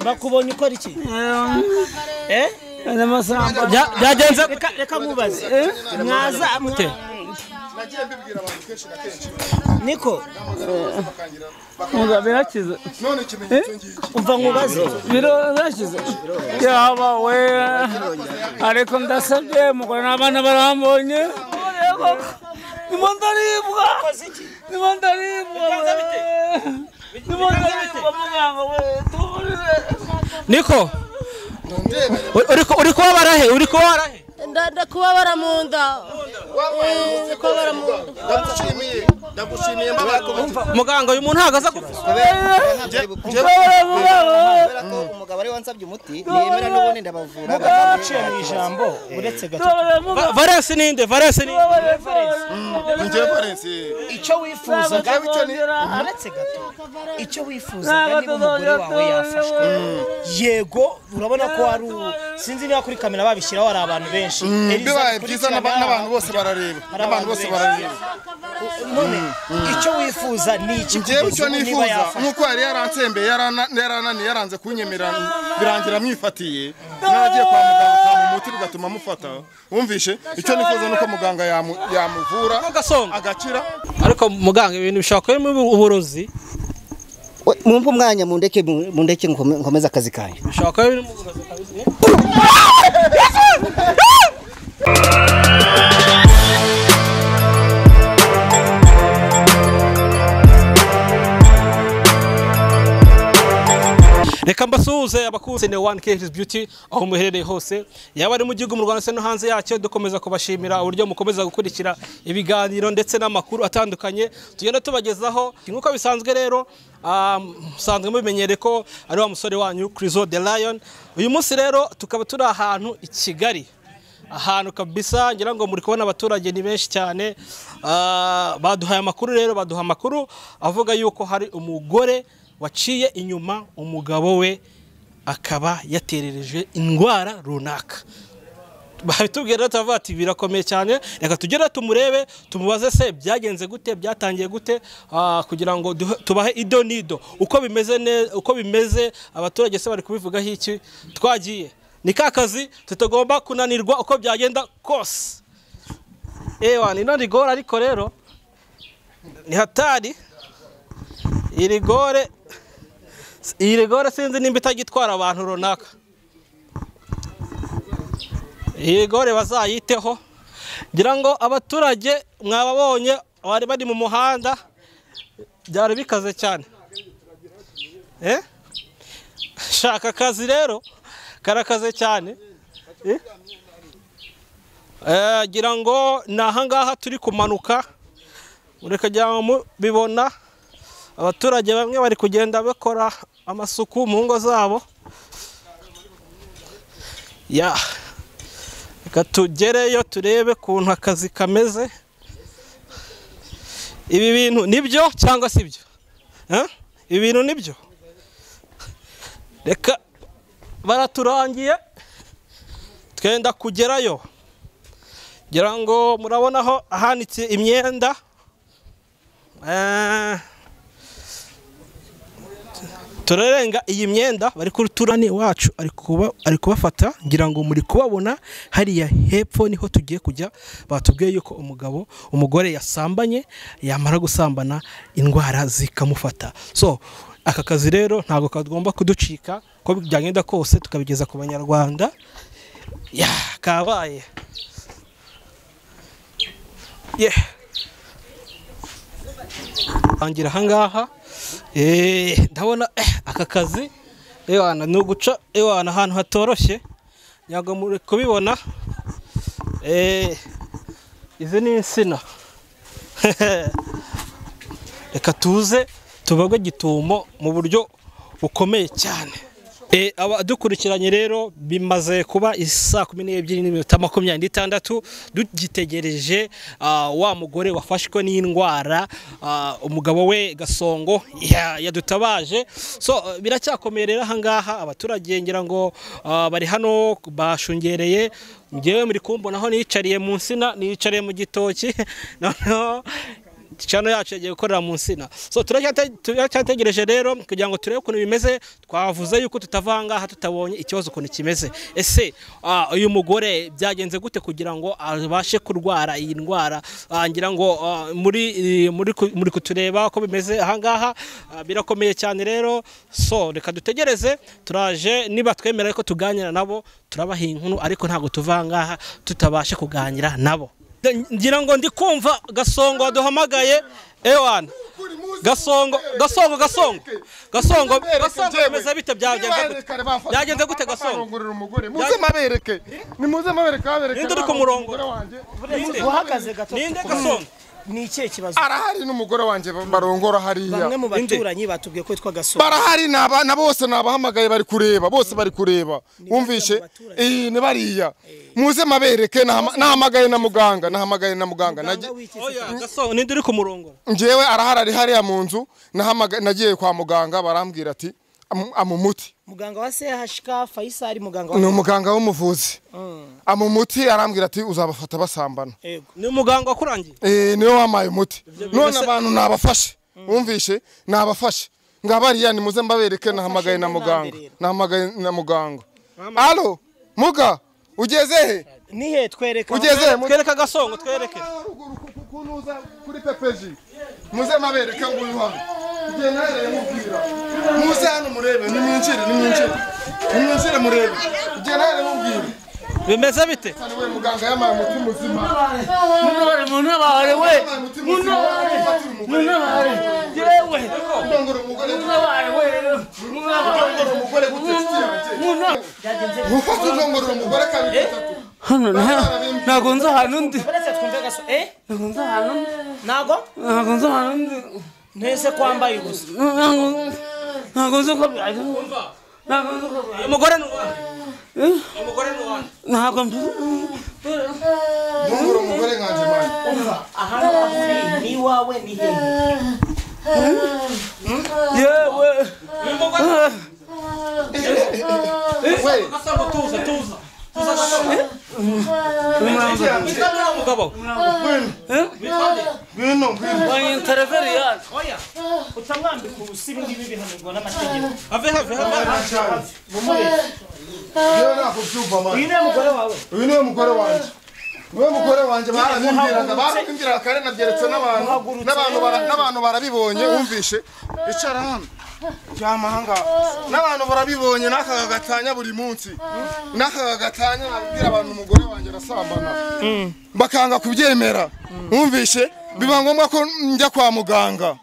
bakubonye ukora iki Eh? n'amasamba Bya- byagenze reka reka mubaze mwaza mute nagiye mbibwira abantu kenshi na kenshi niko bakangira ngo birakize none ikimenyetso ngiki umva nkubaze birashize yaba we ariko ndasabye umugore n'abana barambonye Ureba ko nimo ndaribwa nimo ndaribwa we nimo ndaribwa muganga we tuburire niko Uri- uri ku- uri kubabara he uri kubabara he ndanda kubabara mu nda Eh, kubabara mu nda ndagushimiye ndagushimiye mbabara ku mutima muganga uyu muntu ntabwo aza gupfa kubabara muganga we kubera ko umugabo ariwe wansabye umuti ntiyemera n'ubundi ndabavura baciye mu ijambo uretse gato tuburire muganga varese ninde varese ninde tuburire muganga njye Valence icyo wifuzaga ntabwo tuzongera uretse gato icyo wifuzaga ntabwo niba umugore wawe tuzongera yafashwe yego urabona ko hari u- sinzi niba kuri kamera babishyiraho hari abantu benshi Eliza, bibaye byiza kurikirana, n'aba- n'abantu bose barareba n'abantu bose barareba none icyo wifuza ni iki njyewe kugeza icyo ubu niba nifuza yafashwe nk'uko yari yaransembeye yarana- yarananiye yaranze kunyemera birangira mwifatiye naragiye kwa muganga kwa umuti bigatuma mufata wumvishe icyo nifuza nuko muganga yamu- yamuvura gasonga agakira ariko muganga ibintu bishobora kubamo uburozi We, mumpe umwanya mundeke mundeke nkome- nkomeze akazi kanyu bishobora kuba birimo uburozi kabisa reka mbasuhuze abakunze ne one kehis beauty aho muherereye hose yaba ari mu gihugu mu rwanda ndetse no hanze yacyo dukomeza kubashimira uburyo mukomeza gukurikira ibiganiro ndetse n'amakuru atandukanye tugenda tubagezaho nk'uko bisanzwe rero ah, musanzwe mubimenyereye ko ari wa musore wanyu Crizo de Lion uyu munsi rero tukaba turi ahantu i Kigali ahantu kabisa ngira ngo muri kubona abaturage ni benshi cyane Ah, baduhaye amakuru rero baduha amakuru avuga yuko hari umugore waciye inyuma umugabo we akaba yaterereje indwara runaka bahitubwira rero turavuga ati birakomeye cyane reka tugere tumurebe tumubaze se byagenze gute byatangiye gute ah, kugira ngo duhe- tubahe ido n'ido uko bimeze ne- uko bimeze abaturage se bari kubivugaho iki twagiye ni ka kazi tutagomba kunanirwa uko byagenda kose ewa ni no rigore ariko rero ni hatari iyi rigore iyi rigore sinzi nimba itagitwara abantu runaka igore bazayiteho ngira ngo abaturage mwababonye bari bari mu muhanda byari bikaze cyane Eh? shaka akazi rero karakaze cyane Eh? Eh, ngira ngo ni ahangaha turi kumanuka murikagira ngo mubibona abaturage bamwe bari kugenda bakora amasuku mu ngo zabo ya reka tugereyo turebe ukuntu akazi kameze ibi bintu nibyo cyangwa si byo Eh? ibi bintu nibyo reka baraturangiye twenda kugerayo ngira ngo murabona aho ahanitse imyenda Eh, turarenga iyi myenda bari kuri turani wacu ari kuba ari kubafata ngira ngo muri kubabona hariya hepfo niho tugiye kujya batubwiye yuko umugabo umugore yasambanye yamara gusambana indwara zikamufata so aka kazi rero ntabwo kagomba kuducika ko byagenda kose tukabigeza ku banyarwanda ya kabaye yeah. angira ahangaha Eh, ndabona eh, aka kazi ewana ni uguca ewana ahantu hatoroshye ntabwo muri kubibona Eh, izi ni insina reka tuze tubagwe gitumo mu buryo bukomeye cyane Eh, abadukurikiranye rero bimaze kuba isaa kumi n'ebyiri n'iminota makumyabiri n'itandatu dugitegereje ah, wa mugore wafashwe n'indwara ah, umugabo we gasongo ya- yadutabaje so eh, biracyakomeye rero ahangaha abaturage ngira ngo ah, bari hano bashungereye ngewe muri kumbona aho niyicariye mu nsina niyicariye mu gitoki noneho chano yacu yagiye gukorera mu nsina so turacyate- turacyategereje rero kugira ngo turebe ukuntu bimeze twavuze yuko tutavangaha tutabonye ikibazo ukuntu kimeze ese ah, uyu mugore byagenze gute kugira ngo abashe kurwara iyi ndwara Ah, ngira ngo ah, muri eh, muri ku- muri kutureba uko bimeze ahangaha ah, birakomeye cyane rero so reka dutegereze turaje niba twemera ko tuganira nabo turabaha inkuru ariko ntabwo tuvangaha tutabasha kuganira nabo ngira ngo ndi kumva gasongo waduhamagaye ewana gasongo gasongo gasongo gasongo gasongo bimeze bite byagenze gute byagenze gute gasongo barongorera umugore muze mabereke nimuze mabereke babereke Ninde uri bana, ku murongo? umugore wanjye Ninde? uhagaze gato ninde gasongo ni ikihe kibazo arahari n'umugore wanjye barongora hariya bamwe mu baturanyi batubwiye ko yitwa gasongo barahari ni aba- na bose nabahamagaye bari kureba bose bari kureba wumvishe baturage. eh ni bariya muze mabereke nahama- nahamagaye na muganga nahamagaye na muganga nagiye oya gasongo ninde uri ku murongo njyewe arahari ari hariya mu nzu nahamaga- nagiye kwa muganga barambwira ati "Amu- amu umuti muganga wa CHK Faisal muganga ni wa umuganga w'umuvuzi amu umuti arambwira ati uzabafata basambana Yego. ni umuganga wakurangiye Eh, niwe wamaye umuti none bimeze- abantu nabafashe wumvishe nabafashe nga bariya nimuze mbabereke nahamagaye na n'uwa muganga mbere. nahamagaye na muganga alo muga ugeze he nihe twereka ugeze he? twereke gasongo twereke kuri pepeji muze mabereke ngo uyu hano ugenda ahereye mubwira muze hano murebe nimwinjire nimwinjire nimwinjire murebe ugenda ahereye mubwira bimeze bite Hano we muganga yamaye umuti muzima munore munabare we yamaye umuti muzima ufatira umugore munabare yewe ndongora umugore munabare we munabare ndongora umugore gutesitira munabare ufata udongorora umugore kabiri gatatu hano na- ntabwo nzi ahantu ndi baretse twumve gaso eh ntabwo nzi ahantu ndi nago ntabwo nzi ahantu ndi ntese kwambaye ubusa Ntabwo- ntabwo nzi uko byaje ntabwo nzi uko byaje uyu mugore ni uwande uyu mugore ni uwande ntabwo mbi- ndongora umugore nkanjye mani ahantu avuye ni wawe ni hehe yewe uyu mugore we gasongo tuza tuza tuza gasongo witwa nde wa mugabo ngwino ngwino wanyitareferiya oya utamwambika ubusa ibi ngibi bihanirwa n'amategeko ave have have cyane mumureke yewe ntabwo byumva uyu mani niwe mugore wawe uyu niwe mugore wanjye niwe mugore wanjye barabimbwiraga barabimbwiraga kare nabyeretse n'abantu n'abantu bara- n'abantu barabibonye wumvishe icara hano ryama ahangaha n'abantu barabibonye n'akaga gatanya buri munsi n'akaga gatanya nabibwira abantu umugore wanjye arasambana bakanga kubyemera wumvishe biba ngombwa ko njya kwa muganga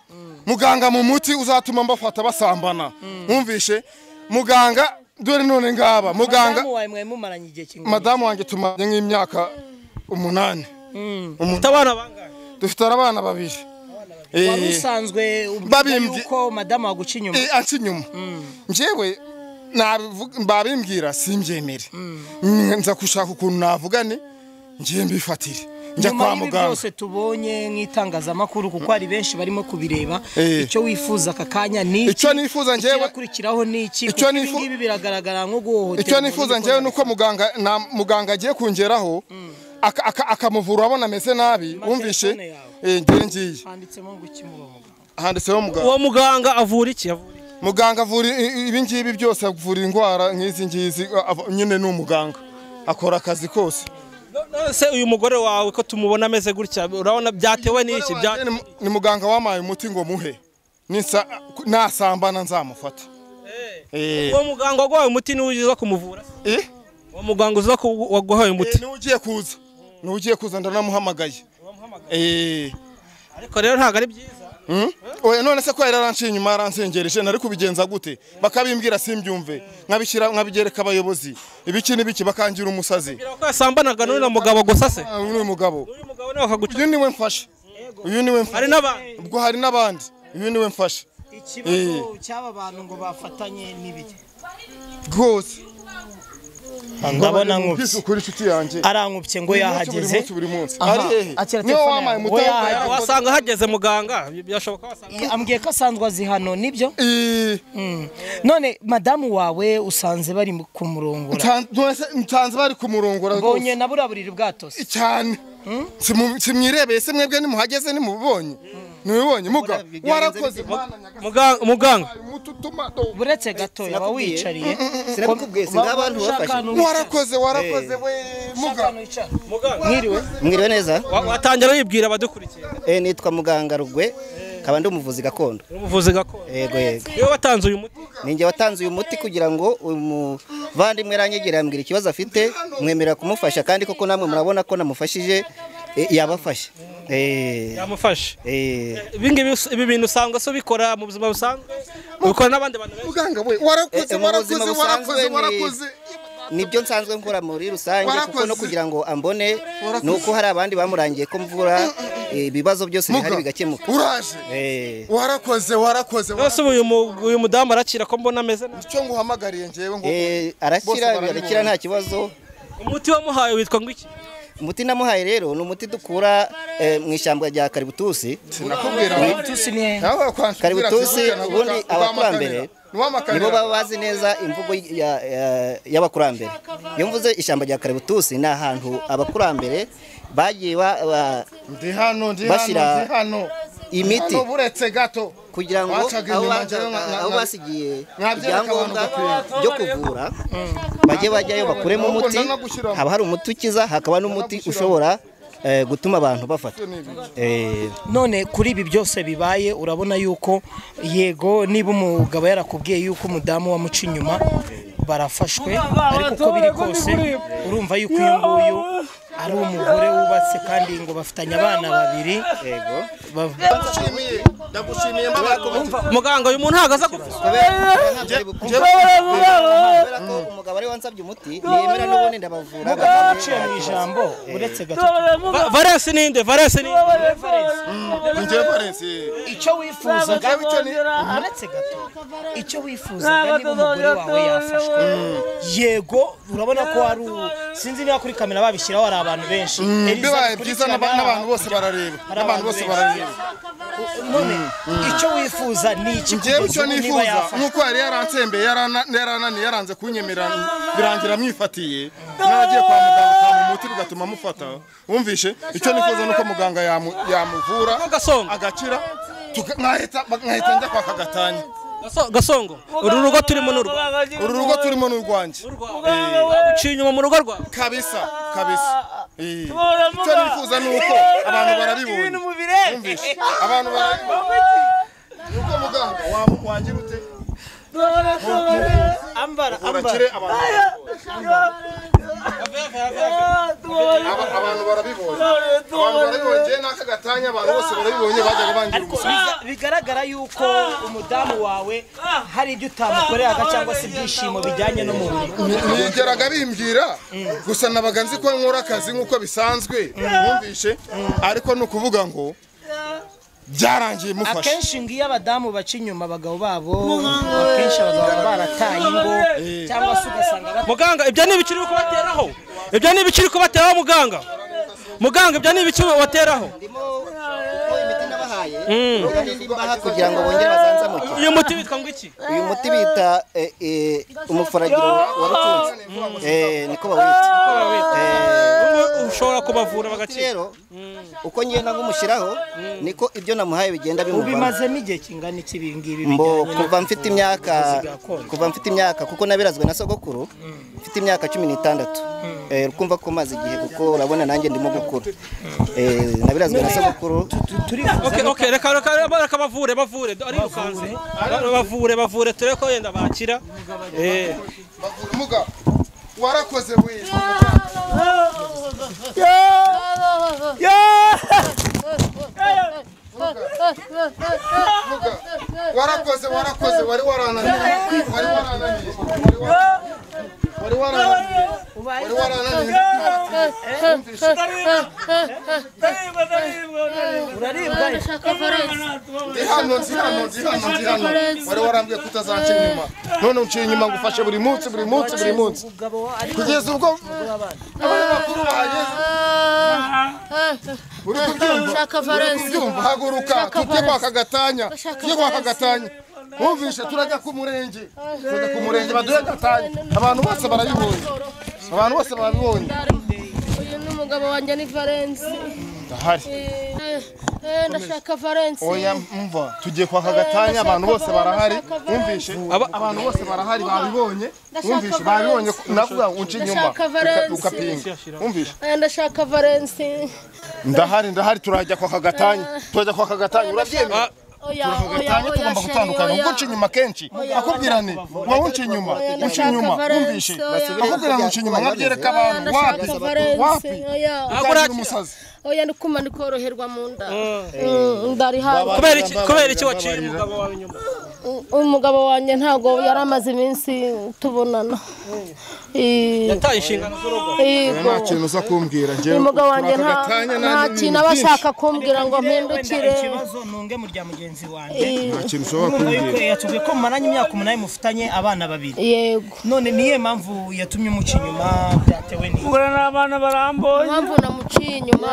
muganga mu muti uzatuma mbafata basambana wumvishe muganga dore none ngaba muganga madamu wawe mwari mumaranye igihe kingana madamu wanjye tumaze nk'imyaka umunani ufite abana bangahe dufite abana babiri wari Eh, usanzwe umbwira Babimbye- yuko madamu waguca inyuma eh, anca inyuma njyewe nabivu- babimbwira simbyemere Mm, nza gushaka ukuntu navugane ngiye mbifatire njya nyuma kwa y'ibi muganga byose tubonye nk'itangazamakuru kuko hari benshi barimo kubireba Eh. icyo wifuza aka kanya ni iki Icyo nifuza njyewe- ikikurikiraho ni iki Icyo kuko ibi nifu- ngibi biragaragara nko guhohotera icyo umuntu nifuza uri njyewe ni kubona- uko muganga na muganga agiye kungeraho aka- aka- akamuvura abona ameze nabi Ma wumvishe telefone yawe. Eh, ngiye ngiye handitsemo ngo iki murongo handitseho muganga uwo muganga avura iki avura iki? muganga avura i- i- ibi ngibi byose avura indwara nk'izi ngizi a- ava- nyine ni umuganga akora akazi kose No- none uyu mugore wawe ko tumubona ameze gutya urabona byatewe n'iki bya Ni mu- ni muganga wamaye umuti ngo muhe Ninsa- nasambana nzamufata Eh. uwo muganga waguhaye umuti niwe uza kumuvura Eh? uwo muganga uza ku- waguhaye Eh, umuti niwe ugiye kuza niwe ugiye kuza ndanamuhamagaye Eh. ariko rero ntabwo ari byiza Mm? Oya, none se ko yari aranciye inyuma yaransengereje nari kubigenza gute bakabimbwira simbyumve nkabishyira nkabigereka abayobozi ibiki n'ibiki bakangira umusazi bwira ko yasambanaga n'uyu mugabo gusa se Ah, uyu mugabo uyu mugabo nawe akaguca uyu niwe mfashe uyu niwe hari mfashe n'abandi ubwo hari n'abandi uyu niwe mfashe ikibazo cy'aba bantu ngo bafatanye n'ibiki rwose ndabona Mbese nkubye ukuri inshuti yanjye arankubye ngo buri yahageze munsi buri munsi Aha. ari hehe Akira niwe telefone yawe. wampaye umuti We wambaye yahaye. telefone. wasanga hageze muganga byashoboka wasanga ambwiye ko asanzwe azi hano nibyo Eh, none madamu wawe usanze bari mu- kumurongora nta- none se- nsanze bari kumurongora rwose. mbonye na buriya buriri bwatose cyane Simu- simwirebeye se mwebwe nimuhageze nimubonye ntubibonye muga warakoze mana nyagasani Muga- muganga umututuma do buretse gato yaba wiyicariye sinakubwiye singabantu bafashe warakoze warakoze we muga muganga mwiriwe mwiriwe neza wa- watangira wibwira abadukurikiye Eh, nitwa muganga rugwe nkaba ndi umuvuzi gakondo umuvuzi gakondo yego yego niwe watanze uyu muti ninjye watanze uyu muti kugira ngo umuvandimwe aranyegera yambwira ikibazo afite mwemerera kumufasha kandi koko namwe murabona ko namufashije eh, yabafasha Eh, yamufashe eh, ibi ngibi us- ibi bintu usanga se ubikora mu buzima busanzwe ubikora n'abandi bantu benshi muganga we warakoze Eh, eh, mu buzima warakoze warakoze busanzwe ni- warakoze nibyo nsanzwe nkora muri rusange kuko no Warakoze. kugira ngo ambone nuko hari abandi bamurangiye ko mvura eh, ibibazo byose bihari bigakemuka uraje Eh, warakoze warakoze rwose ubu uyu mu- uyu mudamu arakira ko mbona ameze neza icyo nguhamagariye njyewe ngo eh, Bose arakira barabibona. arakira nta kibazo umuti wamuhaye witwa ngo iki umuti namuhaye rero ni umuti dukura eh, mu ishyamba rya kaributusi sinakubwira tusi ni hehe nawe wakwambwira Kaributusi, ati, "Burya ubundi navuga, abakurambere niwamakanira." nibo baba bazi neza imvugo ya- ya- y'abakurambere iyo mvuze ishyamba rya kaributusi ni ahantu abakurambere bagiye ba- ba- ndi hano ndi hano Bashyira ndi hano imiti Hano buretse gato kugira ngo Bacaga aho inyuma, ba- njyewe nka- nka- aho basigiye Mwabyereka ibyangombwa abantu gapira. byo kuvura bajye bajyayo bakuremo Ahubwo umuti ndanagushyiramo. haba hari umuti ukiza hakaba n'umuti ushobora eh, gutuma abantu bafata Eh, none kuri ibi byose bibaye urabona yuko yego niba umugabo yarakubwiye yuko umudamu wamuca inyuma barafashwe ariko uko biri kose urumva yuko uyu nguyu ari umugore wubatse kandi ngo bafitanye abana babiri yego Bav- ndagushimiye ndagushimiye mbabaye muganga uyu muntu ntabwo aza gupfa kubera ko umugabo ariwe wansabye umuti nemera n'ubundi ndabavura baraciye mu ijambo uretse gato Va- valensi ninde valensi ninde njyewe Valens, eh. icyo wifuzaga uretse gato icyo wifuzaga niba umugore wawe yafashwe yego urabona ko hari u- sinzi niba kuri kamera babishyiraho hari abantu benshi Eliza, bibaye kuri byiza kamera n'aba- hari n'abantu abantu- bose barareba n'abantu bose barareba none icyo wifuza ni iki njyewe kugeza icyo ubu niba nifuza yafashwe nuko yari yaransembeye yarana- yarananiye yaranze kunyemera birangira mwifatiye naragiye kwa muganga kwa umuti bigatuma mufata wumvishe icyo nifuza nuko muganga yamu- yamuvura Gasongo. agakira tuka- nkahita nkahita njya kwa kagatanya Gaso- gasongo uru rugo turimo ni urwa uru rugo turimo ni urwanjye uciye inyuma mu rugo rwawe kabisa kabisa Eh, icyo nifuza ni uko abantu barabibonye wumvishe abantu barabibonye nuko muganga wa- wagira ute ambara urakire abantu Aba- abantu barabibonye abantu barabibonye njyewe n'aka gatanya abantu bose barabibonye bajyaga bangira umusubizo Biza- bigaragara yuko umudamu wawe hari ibyo utamukoreraga cyangwa se ibyishimo bijyanye n'umubiri nigeraga bimbwira gusa nabaga nzi ko nkora akazi nk'uko bisanzwe mwumvishe ariko ni ukuvuga ngo byarangiye mufashe akenshi ngo iyo abadamu baca inyuma abagabo babo akenshi abagabo baba barataye ingo cyangwa se ugasanga bat- muganga ibyo ni ibiki uri kubateraho ibyo ni ibiki uri kubateraho muganga muganga ibyo ni ibiki wateraho ndimo kuko imiti nabahaye rero n'indi mbaha kugira ngo bongere bazanzamuke uyu muti witwa ngo iki uyu muti bita eh, eh, umufaragiro wa rutunzi Eh, niko bawita Eh, Ubu ushobora kubavura umuti bagakira rero uko ngenda ngumushyiraho niko ibyo namuhaye bigenda bimuvamo ubimazemo igihe kingana iki ibi ngibi mbo bijyanye kuva mfite imyaka ubuvuzi gakondo. kuva mfite imyaka kuko nabirazwe na sogokuru mfite imyaka cumi n'itandatu Eh, kumva ko maze igihe kuko urabona nanjye ndimo gukura Eh, nabirazwe na sogokuru tu- turifuza Okay, okay, reka reka reka reka bavure bavure arirukanse bavure bavure turebe ko yenda bakira Eh, muga warakoze wiwe warakoze warakoze wari warananiye wari warananiye wari wa- wari warananiye wari warananiye ndi hano ndi hano ndi hano ndi hano wari warambwiye ko utazanca inyuma none unciye inyuma ngo ufashe buri munsi buri munsi buri munsi kugeza ubwo abanyamakuru bahageze uri kubyumva Shaka Valens. kubyumva haguruka tujye kwa kagatanya tujye kwa kagatanya wumvishe turajya ku murenge turajya ku murenge baduhe gatanya abantu bose barabibonye abantu bose barabibonye Uyu ni umugabo wanjye ni Valens. ndahari Eh, Eh, ndashaka valence oya mva tugiye kwa kagatanya abantu bose barahari wumvishe Aba- abantu bose barahari babibonye Ndashaka wumvishe babibonye Valence. nakuvuga ngo unce inyuma Ndashaka Valence. ukapinga wumvishe Eh, ndashaka valence ndahari ndahari turajya kwa kagatanya turajya kwa kagatanya urabyemera oya oya kagatanya oya tugomba sheri gutandukana ubwo oya unce inyuma kenshi akubwirane uba unce inyuma unce ndashaka inyuma Valence, wumvishe oya. akubwira ngo unce inyuma nkabyereka Oya, abantu wapi ndashaka valence wapi oya ukakira umusazi oya ndikuma ndikoroherwa mu nda Mm, ndari hafi kubera iki kubera iki waciye umugabo wawe inyuma umugabo wanjye ntabwo yari amaze iminsi tubonana Eh, yataye inshingano z'urugo yego nta kintu uza kumbwira njyewe uyu mugabo wanjye nta Turakagatanya nta nanjye kintu ibintu aba byinshi. ashaka kumbwira ngo mpindukire ikibazo ntunge mu rya mugenzi wanjye Eh, nta kintu ushobora urumva yuko kumbwira yatubwiye ko mumaranye imyaka umunani mufitanye abana babiri yego none niye mpamvu yatumye umuca inyuma byatewe ni ubwo ni abana barambuye impamvu namuciye inyuma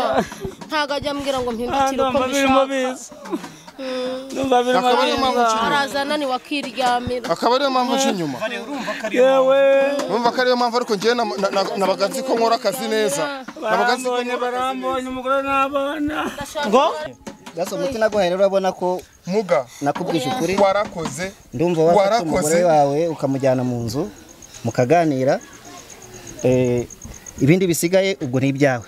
ntabwo ajya ambwira ngo mpindukire uko ndumva birimo mbishaka biza ndumva birimo Akaba ariyo mpamvu biza araza ananiwe akiryamira akaba ariyo mpamvu nje inyuma urumva ko ari yewe numva ko ariyo mpamvu ariko njyewe na- na- na- nabaga nzi ko nkora akazi neza nabaga nzi ko barambonye barambonye umugore n'abana ngo Gasa umutima gwawe rero urabona ko muga nakubwije ukuri warakoze ndumva wafata warakoze umugore wawe ukamujyana mu nzu mukaganira eh, ibindi bisigaye ubwo ni ibyawe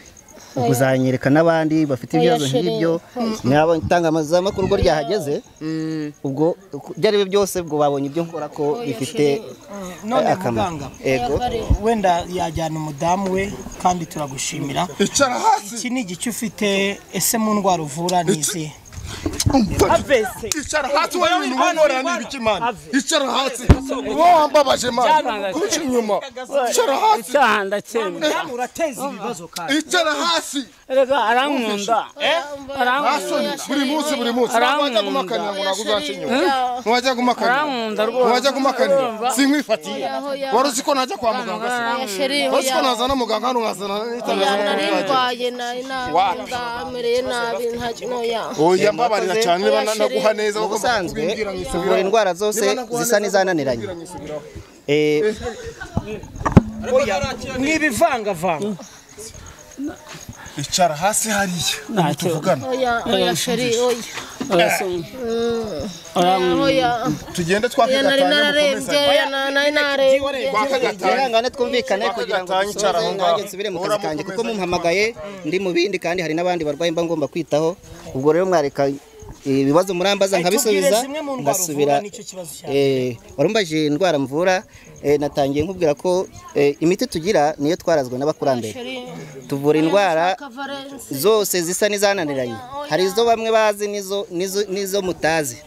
ubwo uzanyereka n'abandi bafite ibibazo nk'ibyo nabo itangazamakuru ubwo ryahageze ubwo ibyo ari byo byose ubwo babonye ibyo nkora ko bifite none eh, muganga ego wenda yajyana umudamu we kandi turagushimira icara hasi iki ni igice ufite ese mu ndwara uvura ni izihe avese icara hasi wowe ibintu winkora ni ibiki mana icara hasi uba wambabaje mana kuci inyuma icara hasi icyaha ndakemye urateza ibibazo kandi icara hasi reka arankunda basoni buri munsi buri munsi ntiwajya gumakanira ngo naguze inyuma ntiwajya gumakanira Arankunda rwose. ntiwajya gumakanira sinkwifatiye wari uzi ko najya kwa muganga se oya sheri wari uzi ko oya nazana muganga hano nkazana oya n'itangazamakuru nari ryagiye ndwaye nari nabi ndamereye nabi nta kintu oya oya mbabarira cyane niba Oya, naguha sheri. neza bagomba ubusanzwe kubimbwira nkisubiraho. kuvura indwara zose Niba naguha zisa neza, n'izananiranye bagomba kubimbwira nkisubiraho. Eh, mw'ibivangavanga icara hasi hariya Ntacyo. tuvugana oya oya sheri oya arankunda oya tugende oya nari twakagatanya nararembye oya nari nararembye twakagatanya Ihangane twumvikane Waka kugira ngo gatanya, dusoze, icara aho ngaho. nanjye nsubire mu kazi Uhora kanjye kuko mukomeza mumpamagaye ndi mu bindi kandi hari n'abandi barwayi mba ngomba kwitaho ubwo rero mwareka ibibazo murambaza nkabisubiza zimwe mu ndwara ngasubira uvura nicyo kibazo cyawe Eh, warumbaje indwara mvura eh, natangiye nkubwira ko eh, imiti tugira niyo twarazwe n'abakurambere sheri tuvura indwara ndashaka valence zose zisa n'izananiranye hari izo bamwe bazi n'izo- n'izo- n'izo mutazi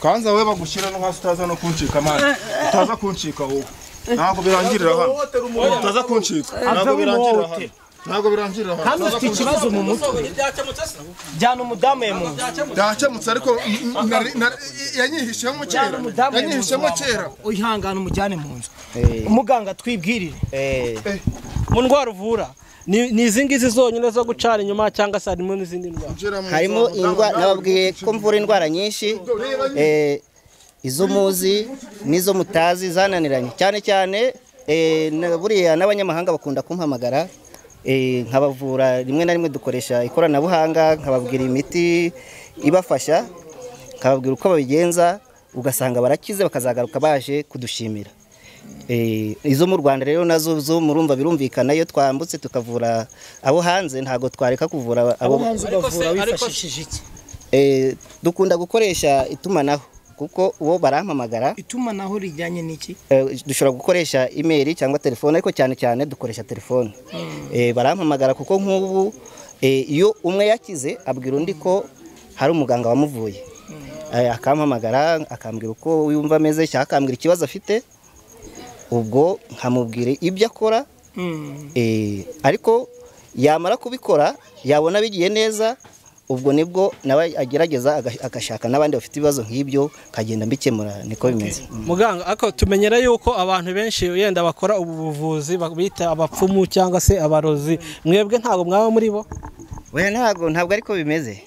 kanza wowe bagushyira no hasi utaza no kuncika mana utaza kuncika wowe ntabwo birangirira hano utaza kuncika ntabwo birangirira hano ntabwo birangirira hano kandi ufite ikibazo mu mutwe ntibyakemutse se jyana umudamu ye mu nzu byakemutse ariko mm, mm, nari- nari- yanyihishemo kera umudamu ye mu nzu yanyihishemo kera ihangane umujyane mu nzu Eh, umuganga twibwirire eh, mu ndwara uvura ni ni izi ngizi zonyine zo gucana inyuma cyangwa se harimo n'izindi ndwara Injira mu harimo nzu. indwara nababwiye ko mvura indwara nyinshi eh, izo muzi n'izo mutazi zananiranye cyane cyane eh, na- buriya n'abanyamahanga bakunda kumpamagara eh, nkabavura rimwe na rimwe dukoresha ikoranabuhanga nkababwira imiti ibafasha nkababwira uko babigenza ugasanga barakize bakazagaruka baje kudushimira Eh, izo mu rwanda rero nazo zo murumva birumvikana iyo twambutse tukavura abo hanze ntabwo twareka kuvura abo hanze ugavura wifashishije iki Eh, dukunda gukoresha itumanaho kuko uwo barampamagara itumanaho rijyanye n'iki eh, dushobora gukoresha imeri cyangwa telefone ariko cyane cyane dukoresha telefone Eh, barampamagara kuko nk'ubu eh, iyo umwe yakize abwira undi ko hari umuganga wamuvuye Eh, akampamagara akambwira uko yumva ameze cyangwa akambwira ikibazo afite ubwo nkamubwira ibyo akora Eh, ariko yamara kubikora yabona bigiye neza ubwo nibwo nawe agerageza aga- agashaka n'abandi bafite ibibazo nk'ibyo kagenda mbikemura niko bimeze muganga ariko tumenyera yuko abantu benshi yenda bakora ubu buvuzi ba- bita abapfumu cyangwa se abarozi mwebwe ntabwo mwaba muri bo oya ntabwo ntabwo ariko bimeze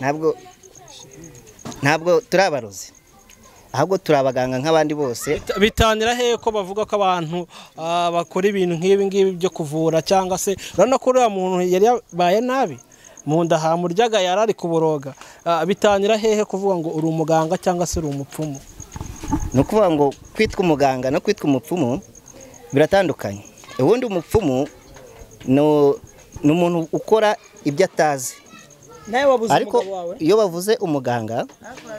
ntabwo ntabwo turi abarozi ahubwo turi abaganga nk'abandi bose Bita- bitangira hehe ko bavuga ko abantu ah, bakora ibintu nk'ibi ngibi byo kuvura cyangwa se urabona ko uriya muntu yari yabaye nabi mu nda hamuryaga yari ari kuboroga Ah, bitangira hehe kuvuga ngo uri umuganga cyangwa se uri umupfumu ni ukuvuga ngo kwitwa umuganga no kwitwa umupfumu biratandukanye ubundi umupfumu ni- ni umuntu ukora ibyo atazi nawe wabuze ariko umugabo wawe iyo bavuze umuganga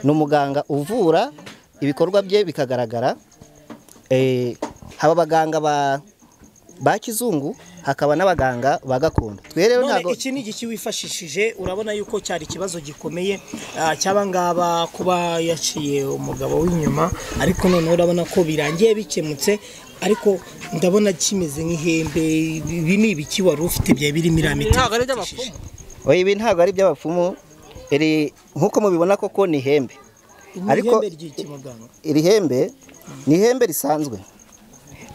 ni umuganga uvura ibikorwa bye bikagaragara Eh, haba abaganga ba ba kizungu hakaba n'abaganga ba gakondo twe rero none ntabwo iki ni igiki wifashishije urabona yuko cyari ikibazo gikomeye ah, cy'aba ngaba kuba yaciye umugabo w'inyuma ariko noneho urabona ko birangiye bikemutse ariko ndabona kimeze nk'ihembe ibi ni ibiki wari ufite byari birimo iriya miti ntabwo ari iby'abapfumu oya ibi ntabwo ari iby'abapfumu iri nk'uko mubibona koko ni ihembe ariko Ariko- ry'ikimuganga iri hembe ni ihembe risanzwe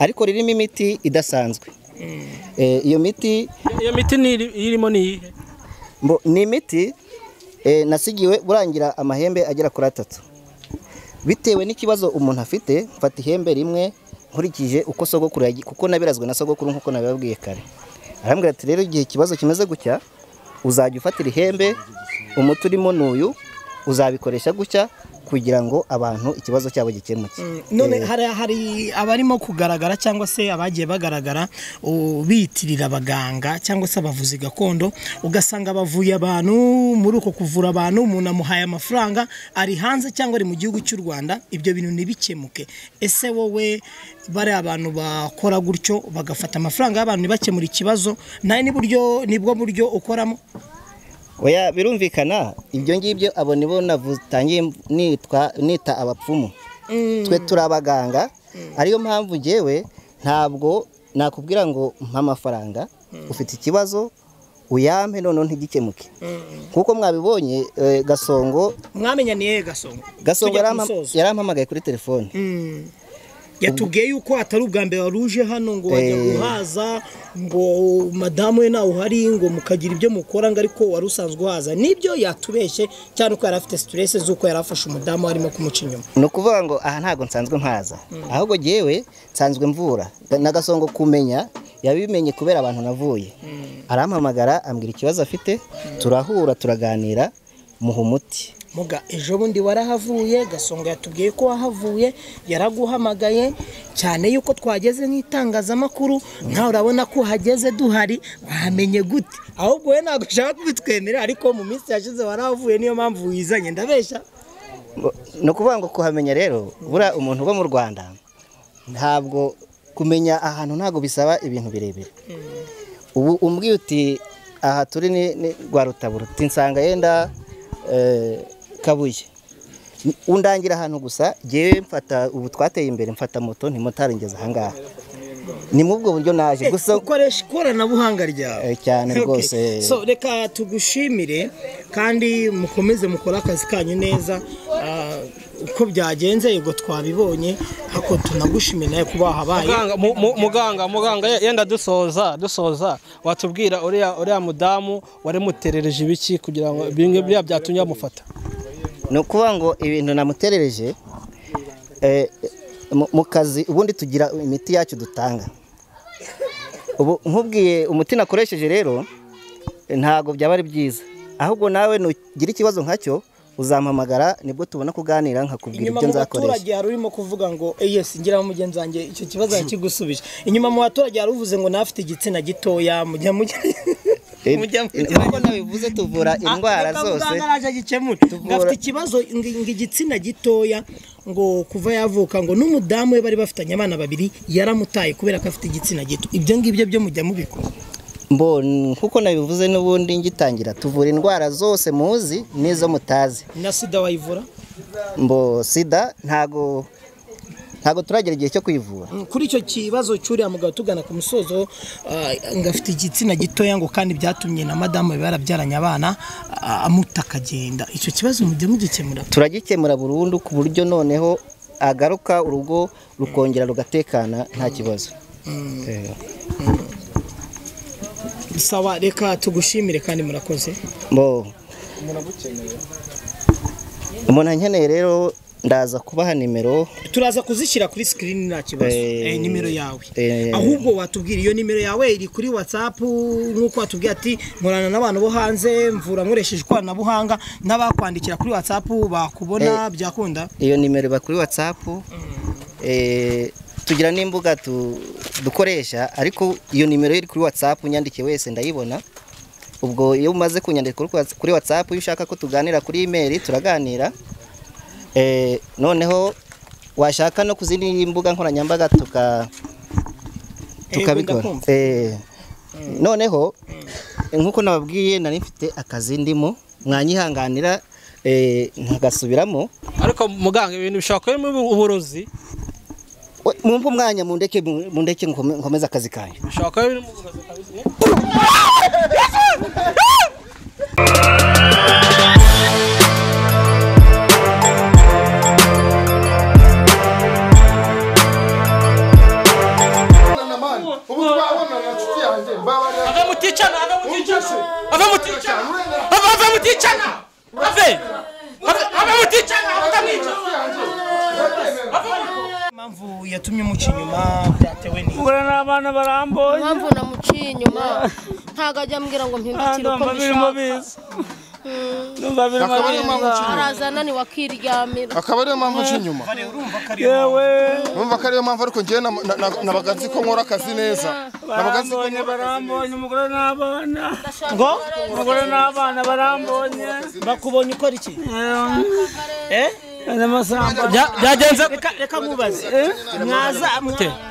ariko ririmo imiti idasanzwe Eh, iyo miti iyo miti ni iri- irimo ni iyihe mbo- ni imiti eh, nasigiwe burangira amahembe agera kuri atatu bitewe n'ikibazo umuntu afite mfata ihembe rimwe nkurikije uko sogokuru yagi- kuko nabirazwe na sogokuru nk'uko nabibabwiye kare arambwira ati rero igihe ikibazo kimeze gutya uzajya ufatira ihembe umuti urimo n'uyu uzabikoresha gutya kugira ngo abantu ikibazo cyabo gikemuke none hari hari abarimo kugaragara cyangwa se abagiye bagaragara u- biyitirira abaganga cyangwa se abavuzi gakondo ugasanga bavuye abantu muri uko kuvura abantu umuntu amuhaye amafaranga ari hanze cyangwa ari mu gihugu cy'u Rwanda ibyo bintu ntibikemuke ese wowe bari abantu bakora gutyo bagafata amafaranga y'abantu ntibakemure ikibazo nawe n'uburyo nibwo buryo ukoramo Oya birumvikana ibyo ngibyo abo nibo natangiye nitwa nita abapfumu twe turi abaganga ariyo mpamvu ngewe ntabwo nakubwira ngo mpa amafaranga ufite ikibazo uyampe noneho ntigikemuke kuko mwabibonye eh, gasongo mwamenya ni yehe gasongo gasongo Tujya ku yarampa- musozo. yarampamagaye kuri telefone yatubwiye yuko atari ubwa mbere wari uje hano ngo wajya Eh. guhaza ngo madamu we nawe uhari ngo mukagira ibyo mukora ngo ariko wari usanzwe uhaza nibyo yatubeshye cyane ko yari afite stress z'uko yari afashe umudamu arimo kumuca inyuma ni ukuvuga ngo aha ntabwo nsanzwe mpaza ahubwo ngewe nsanzwe mvura n'agasongo kumenya yabimenye kubera abantu navuye arampamagara ambwira ikibazo afite turahura turaganira muha umuti muga ejo bundi warahavuye gasonga yatubwiye ko wahavuye yaraguhamagaye cyane yuko twageze nk'itangazamakuru nkawe urabona ko uhageze duhari wamenye gute ahubwo we ntabwo ushaka kubitwemera ariko mu minsi yashize warahavuye niyo mpamvu wizanye ndabeshya Ngo- ni ukuvuga ngo kuhamenya rero buriya umuntu uba mu rwanda ntabwo kumenya ahantu ntabwo bisaba ibintu birebire ubu umbwiye uti aha turi ni ni rwa rutabura uti nsanga yenda eh, kabuye undangira ahantu gusa ngewe mfata ubu twateye imbere mfata moto ntimutaringeze ahangaha ni muri ubwo buryo naje gusa ukoresha ikoranabuhanga ryawe Eh, cyane Okay. rwose so reka tugushimire kandi mukomeze mukore akazi kanyu neza Ah, uko byagenze yego twabibonye ariko tunagushimire nawe kuba wahabaye muganga mu- mu- muganga muganga ye- yenda dusoza dusoza watubwira uriya uriya mudamu waremuterereje ibiki kugira ngo bimwe biriya byatumye bamufata ni ukuvuga ngo ibintu namuterereje eh, mu- mu kazi ubundi tugira imiti yacu dutanga ubu nkubwiye umuti nakoresheje rero eh, ntabwo byaba ari byiza ahubwo nawe nugira ikibazo nkacyo uzampamagara nibwo tubona kuganira nkakubwira inyuma ibyo mu nzakoresha baturage hari urimo kuvuga ngo "Eh, yes ngira mugenzi wanjye icyo kibazo yakigusubije inyuma mu baturage hari uvuze ngo nawe afite igitsina gitoya mujya mujya Eh, mujya mujya nk'uko nabivuze tuvura indwara Ah, reka zose muganga araje agikemure ngo afite ikibazo ngo ngo igitsina gitoya ngo kuva yavuka ngo n'umudamu we bari bafitanye abana babiri yaramutaye kubera ko afite igitsina gito ibyo ngibyo byo mujya mubikora mbon kuko nabivuze n'ubundi ngitangira tuvura indwara zose muzi n'izo mutazi na sida wayivura mbo sida ntago ntago turagera igihe cyo kwivura Mm, kuri icyo kibazo cy'uriya mugabo tugana ku musozo ah, ngo afite igitsina gitoya ngo kandi byatumye na madamu we barabyaranye abana ah, amuta akagenda icyo kibazo mujya mugikemura turagikemura burundu ku buryo noneho agaruka urugo rukongera rugatekana nta kibazo Eh, sawa reka tugushimire kandi murakoze mbo umuntu ankeneye rero ndaza kubaha nimero turaza kuzishyira kuri sikirini nta kibazo Eh, eh, nimero yawe eh. ahubwo watubwira iyo nimero yawe iri kuri watsapu nk'uko watubwiye ati nkorana n'abantu bo hanze mvura nkoresheje ikoranabuhanga n'abakwandikira kuri watsapu bakubona byakunda iyo nimero iba kuri whatsapp Eh, tugira n'imbuga tu- dukoresha ariko iyo nimero iri kuri whatsapp unyandikiye wese ndayibona ubwo iyo umaze kunyandika kuri Whats- kuri whatsapp iyo ushaka ko tuganira kuri email turaganira Eh, noneho washaka no ku zindi mbuga nkoranyambaga tuka tukabikora ndakumva. Eh, noneho nk'uko nababwiye nari mfite akazi ndimo mwanyihanganira eh, ntagasubiramo ariko muganga ibintu bishobora kuba birimo uburozi We, mumpe umwanya mundeke mundeke nkome- nkomeze akazi kanjye bishobora kuba birimo uburozi kabisa na mani ubu twabona na nshuti yanjye mbabara ave muticana ave muticana ave muticana ave ave muticana ave ave ave muticana utamwica nshuti yanjye ndabyemera impamvu yatumye umuca inyuma byatewe ni mbura ni abantu barambuye impamvu namuciye inyuma ntabwo ajya ambwira ngo mpindukire uko ndumva birimo mbishaka biza ndumva birimo Akaba ariyo mpamvu biza nshima. arazana ni wakiryamira akaba ariyo mpamvu nca inyuma yewe numva ko ariyo mpamvu ariko njyewe na- na- na- nabaga nzi ko nkora akazi neza nabaga nzi ko barambonye nkora akazi neza barambonye umugore n'abana ngo umugore n'abana barambonye bakubonye ukora iki eh n'amasamba byagenze reka mubaze eh? mwaza mwa-